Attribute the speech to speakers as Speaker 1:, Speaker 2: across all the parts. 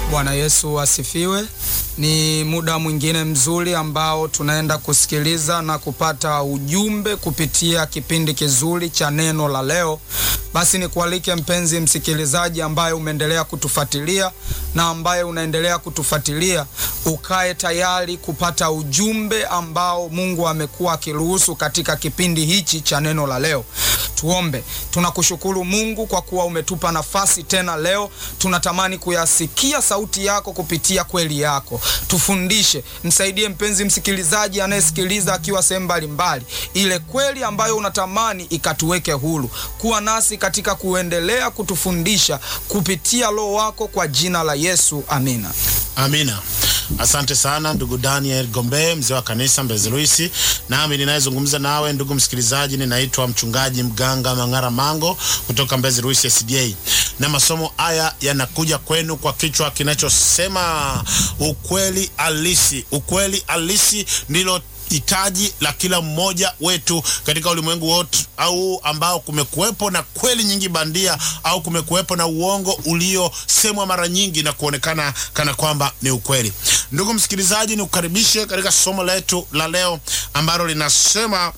Speaker 1: Bwana Yesu asifiwe. Ni muda mwingine mzuri ambao tunaenda kusikiliza na kupata ujumbe kupitia kipindi kizuri cha neno la leo. Basi nikualike mpenzi msikilizaji, ambaye umeendelea kutufuatilia na ambaye unaendelea kutufuatilia, ukae tayari kupata ujumbe ambao Mungu amekuwa akiruhusu katika kipindi hichi cha neno la leo. Tuombe. Tunakushukuru Mungu kwa kuwa umetupa nafasi tena leo. Tunatamani kuyasikia sauti yako kupitia kweli yako. Tufundishe, msaidie mpenzi msikilizaji anayesikiliza akiwa sehemu mbalimbali, ile kweli ambayo unatamani ikatuweke huru. Kuwa nasi katika kuendelea kutufundisha kupitia Roho wako, kwa jina la Yesu, amina.
Speaker 2: Amina. Asante sana ndugu Daniel Gombe, mzee wa kanisa Mbezi Luisi. Nami ninayezungumza nawe ndugu msikilizaji, ninaitwa mchungaji mganga Mang'ara Mango kutoka Mbezi Luisi SDA, na masomo haya yanakuja kwenu kwa kichwa kinachosema ukweli halisi. Ukweli halisi ndilo hitaji la kila mmoja wetu katika ulimwengu wote, au ambao kumekuwepo na kweli nyingi bandia au kumekuwepo na uongo uliosemwa mara nyingi na kuonekana kana kwamba ni ukweli. Ndugu msikilizaji, ni kukaribishe katika somo letu la leo ambalo linasema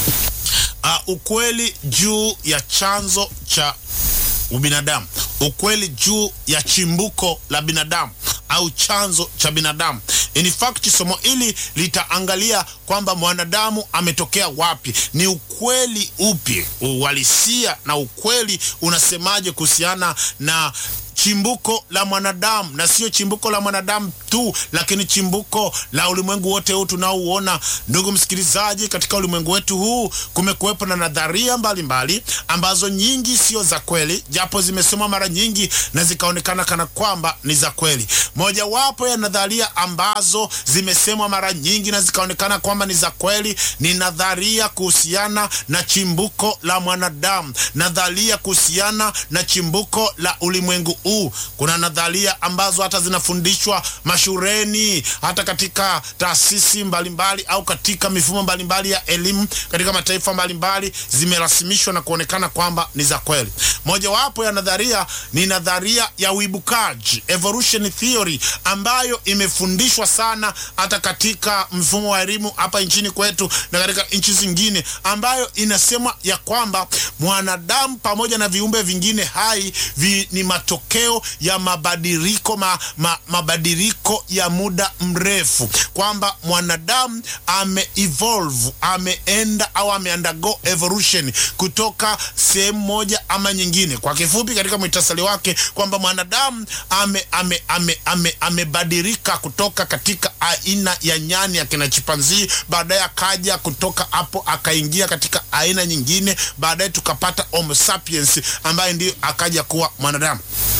Speaker 2: uh, ukweli juu ya chanzo cha ubinadamu, ukweli juu ya chimbuko la binadamu au chanzo cha binadamu. In fact, somo hili litaangalia kwamba mwanadamu ametokea wapi, ni ukweli upi, uhalisia na ukweli unasemaje kuhusiana na chimbuko la mwanadamu, na sio chimbuko la mwanadamu tu, lakini chimbuko la ulimwengu wote huu tunaouona. Ndugu msikilizaji, katika ulimwengu wetu huu kumekuwepo na nadharia mbalimbali mbali, ambazo nyingi sio za kweli, japo zimesomwa mara nyingi na zikaonekana kana kwamba ni za kweli. Mojawapo ya nadharia ambazo zimesemwa mara nyingi na zikaonekana kwamba ni za kweli ni nadharia kuhusiana na chimbuko la mwanadamu, nadharia kuhusiana na chimbuko la ulimwengu huu. Kuna nadharia ambazo hata zinafundishwa mashuleni, hata katika taasisi mbalimbali au katika mifumo mbalimbali ya elimu katika mataifa mbalimbali, zimerasimishwa na kuonekana kwamba ni za kweli. Mojawapo ya nadharia ni nadharia ya uibukaji, evolution theory, ambayo imefundishwa sana hata katika mfumo wa elimu hapa nchini kwetu na katika nchi zingine, ambayo inasema ya kwamba mwanadamu pamoja na viumbe vingine hai vi, ni matokeo ya mabadiliko ma, ma, mabadiliko ya muda mrefu, kwamba mwanadamu ame evolve ameenda au ameundergo evolution kutoka sehemu moja ama nyingine. Kwa kifupi, katika mwitasali wake kwamba mwanadamu ame ame ame ame amebadilika kutoka katika aina ya nyani ya kina chimpanzii, baadaye akaja kutoka hapo akaingia katika aina nyingine, baadaye tukapata Homo sapiens ambaye ndiyo akaja kuwa mwanadamu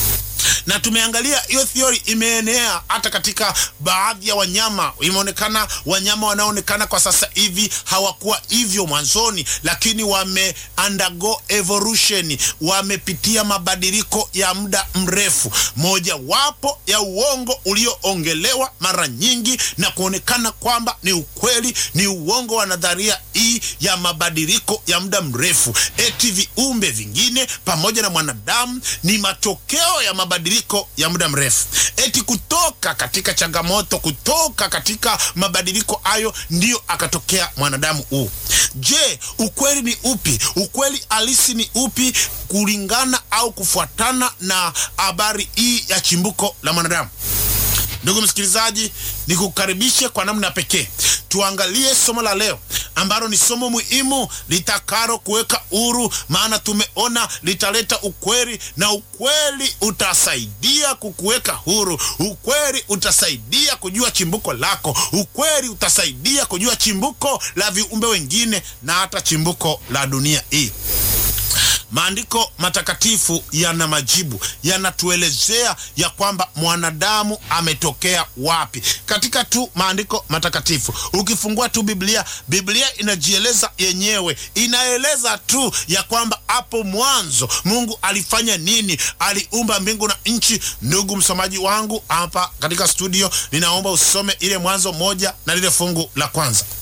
Speaker 2: na tumeangalia hiyo theory imeenea hata katika baadhi ya wanyama. Imeonekana wanyama wanaoonekana kwa sasa hivi hawakuwa hivyo mwanzoni, lakini wame undergo evolution, wamepitia mabadiliko ya muda mrefu. Mojawapo ya uongo ulioongelewa mara nyingi na kuonekana kwamba ni ukweli ni uongo wa nadharia hii ya mabadiliko ya muda mrefu, eti viumbe vingine pamoja na mwanadamu ni matokeo ya mabadiliko ya muda mrefu, eti kutoka katika changamoto, kutoka katika mabadiliko hayo ndiyo akatokea mwanadamu huu. Je, ukweli ni upi? Ukweli halisi ni upi kulingana au kufuatana na habari hii ya chimbuko la mwanadamu? Ndugu msikilizaji, ni kukaribishe kwa namna pekee tuangalie somo la leo ambalo ni somo muhimu litakalo kuweka huru, maana tumeona litaleta ukweli na ukweli utasaidia kukuweka huru. Ukweli utasaidia kujua chimbuko lako. Ukweli utasaidia kujua chimbuko la viumbe wengine na hata chimbuko la dunia hii. Maandiko matakatifu yana majibu, yanatuelezea ya kwamba mwanadamu ametokea wapi. Katika tu maandiko matakatifu, ukifungua tu Biblia, Biblia inajieleza yenyewe, inaeleza tu ya kwamba hapo mwanzo Mungu alifanya nini, aliumba mbingu na nchi. Ndugu msomaji wangu hapa katika studio, ninaomba usome ile Mwanzo moja na lile fungu la kwanza.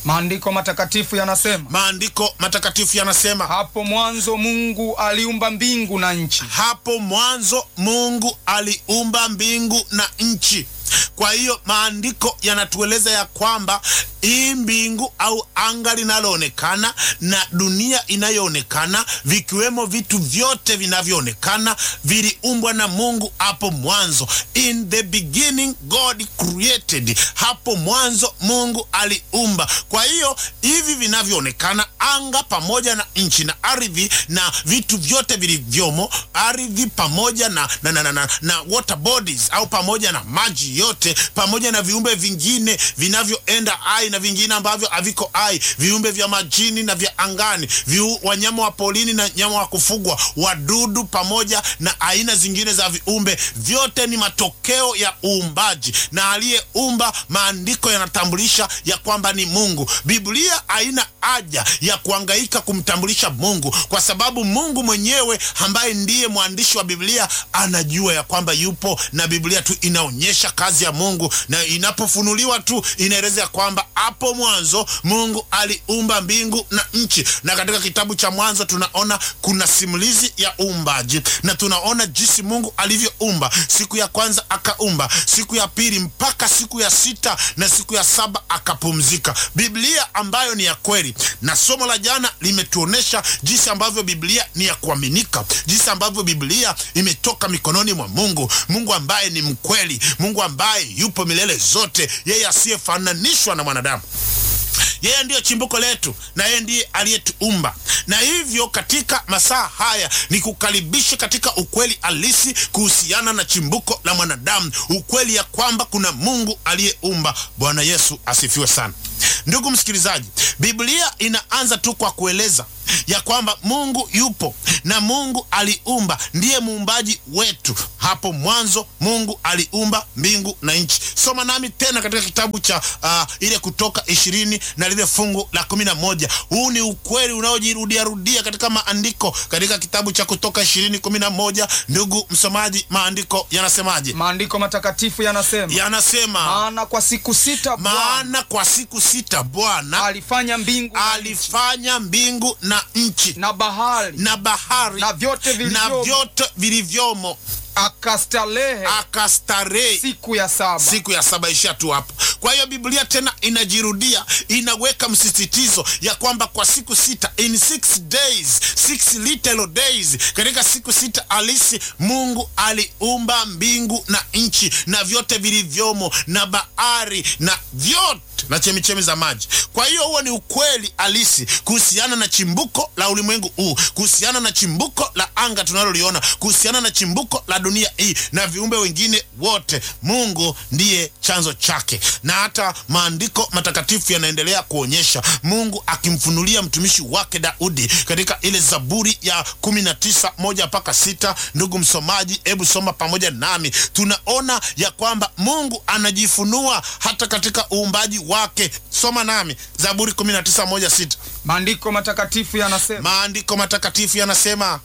Speaker 1: Maandiko matakatifu yanasema,
Speaker 2: Maandiko matakatifu yanasema
Speaker 1: hapo mwanzo Mungu aliumba mbingu na nchi.
Speaker 2: hapo mwanzo Mungu aliumba mbingu na nchi. Kwa hiyo maandiko yanatueleza ya kwamba hii mbingu au anga linaloonekana na dunia inayoonekana vikiwemo vitu vyote vinavyoonekana viliumbwa na Mungu hapo mwanzo. In the beginning God created, hapo mwanzo Mungu aliumba. Kwa hiyo hivi vinavyoonekana anga pamoja na nchi na ardhi na vitu vyote vilivyomo ardhi pamoja na, na, na, na, na, na water bodies au pamoja na maji yote pamoja na viumbe vingine vinavyoenda hai na vingine ambavyo haviko hai, viumbe vya majini na vya angani, viu, wanyama wa polini na nyama wa kufugwa, wadudu pamoja na aina zingine za viumbe, vyote ni matokeo ya uumbaji, na aliyeumba, maandiko yanatambulisha ya kwamba ni Mungu. Biblia haina haja ya kuangaika kumtambulisha Mungu kwa sababu Mungu mwenyewe ambaye ndiye mwandishi wa Biblia anajua ya kwamba yupo, na Biblia tu inaonyesha kazi ya Mungu, na inapofunuliwa tu inaeleza ya kwamba hapo mwanzo Mungu aliumba mbingu na nchi. Na katika kitabu cha Mwanzo tunaona kuna simulizi ya uumbaji, na tunaona jinsi Mungu alivyoumba. Siku ya kwanza akaumba, siku ya pili mpaka siku ya sita, na siku ya saba akapumzika. Biblia ambayo ni ya kweli, na somo la jana limetuonesha jinsi ambavyo Biblia ni ya kuaminika, jinsi ambavyo Biblia imetoka mikononi mwa Mungu, Mungu ambaye ni mkweli, Mungu ambaye yupo milele zote, yeye asiyefananishwa na mwanadamu. Yeye ndiyo chimbuko letu na yeye ndiye aliyetuumba. Na hivyo katika masaa haya ni kukaribisha katika ukweli halisi kuhusiana na chimbuko la mwanadamu, ukweli ya kwamba kuna Mungu aliyeumba. Bwana Yesu asifiwe sana. Ndugu msikilizaji, Biblia inaanza tu kwa kueleza ya kwamba Mungu yupo na Mungu aliumba, ndiye muumbaji wetu. Hapo mwanzo Mungu aliumba mbingu na nchi. Soma nami tena katika kitabu cha uh, ile Kutoka ishirini na lile fungu la kumi na moja. Huu ni ukweli unaojirudia rudia katika maandiko, katika kitabu cha Kutoka ishirini kumi na moja. Ndugu msomaji, maandiko yanasemaje?
Speaker 1: Maandiko matakatifu yanasema,
Speaker 2: Yanasema,
Speaker 1: maana kwa siku sita Bwana
Speaker 2: maana kwa siku sita Bwana
Speaker 1: alifanya mbingu na nchi,
Speaker 2: alifanya mbingu na nchi
Speaker 1: na bahari
Speaker 2: na bahari
Speaker 1: na vyote
Speaker 2: na
Speaker 1: vilivyomo,
Speaker 2: vyote vilivyomo,
Speaker 1: akastarehe
Speaker 2: akastarehe
Speaker 1: siku ya saba.
Speaker 2: siku ya saba. Ishia tu hapo. Kwa hiyo Biblia tena inajirudia, inaweka msisitizo ya kwamba kwa siku sita, in six days, six little days, katika siku sita halisi Mungu aliumba mbingu na nchi na vyote vilivyomo na bahari na vyote na chemichemi za maji. Kwa hiyo huo ni ukweli halisi kuhusiana na chimbuko la ulimwengu huu, kuhusiana na chimbuko la anga tunaloliona, kuhusiana na chimbuko la dunia hii na viumbe wengine wote. Mungu ndiye chanzo chake, na hata maandiko matakatifu yanaendelea kuonyesha Mungu akimfunulia mtumishi wake Daudi katika ile Zaburi ya kumi na tisa moja mpaka sita. Ndugu msomaji, hebu soma pamoja nami. Tunaona ya kwamba Mungu anajifunua hata katika uumbaji wake. Soma nami Zaburi 19 moja sita.
Speaker 1: Maandiko matakatifu yanasema,
Speaker 2: Maandiko matakatifu yanasema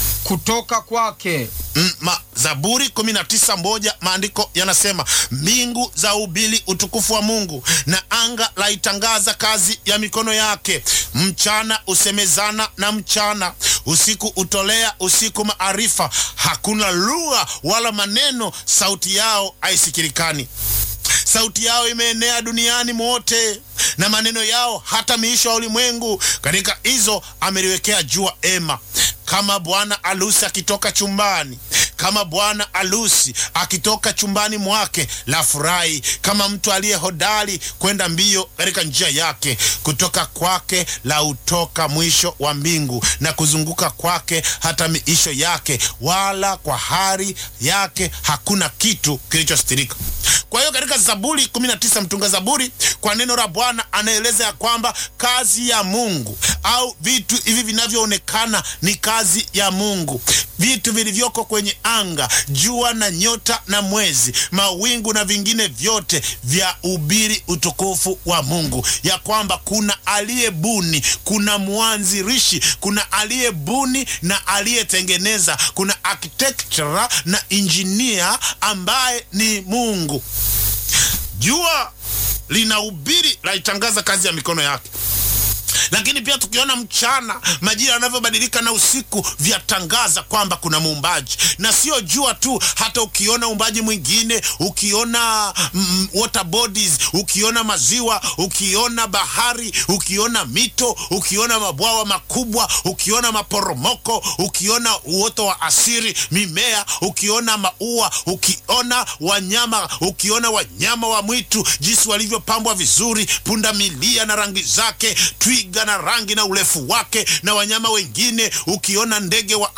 Speaker 1: kutoka kwake
Speaker 2: Mm, ma, Zaburi 19 moja maandiko yanasema mbingu za ubili utukufu wa Mungu na anga laitangaza kazi ya mikono yake. Mchana usemezana na mchana, usiku utolea usiku maarifa. Hakuna lugha wala maneno, sauti yao haisikilikani. Sauti yao imeenea duniani mote, na maneno yao hata miisho ya ulimwengu. Katika hizo ameliwekea jua ema, kama bwana alusi akitoka chumbani, kama bwana alusi akitoka chumbani mwake, la furahi kama mtu aliye hodari kwenda mbio katika njia yake. Kutoka kwake la utoka mwisho wa mbingu, na kuzunguka kwake hata miisho yake, wala kwa hari yake hakuna kitu kilichostirika. Kwa hiyo katika Zaburi 19 mtunga Zaburi kwa neno la Bwana anaeleza ya kwamba kazi ya Mungu au vitu hivi vinavyoonekana ni kazi ya Mungu, vitu vilivyoko kwenye anga, jua na nyota na mwezi, mawingu na vingine vyote vya ubiri utukufu wa Mungu, ya kwamba kuna aliyebuni, kuna mwanzilishi, kuna aliyebuni na aliyetengeneza, kuna architecture na engineer ambaye ni Mungu. Jua linahubiri laitangaza kazi ya mikono yake lakini pia tukiona mchana majira yanavyobadilika na usiku vyatangaza kwamba kuna muumbaji na sio jua tu hata ukiona uumbaji mwingine ukiona mm, water bodies ukiona maziwa ukiona bahari ukiona mito ukiona mabwawa makubwa ukiona maporomoko ukiona uoto wa asiri mimea ukiona maua ukiona wanyama ukiona wanyama wa mwitu jinsi walivyopambwa vizuri punda milia na rangi zake twiga na rangi na urefu wake na wanyama wengine ukiona ndege wa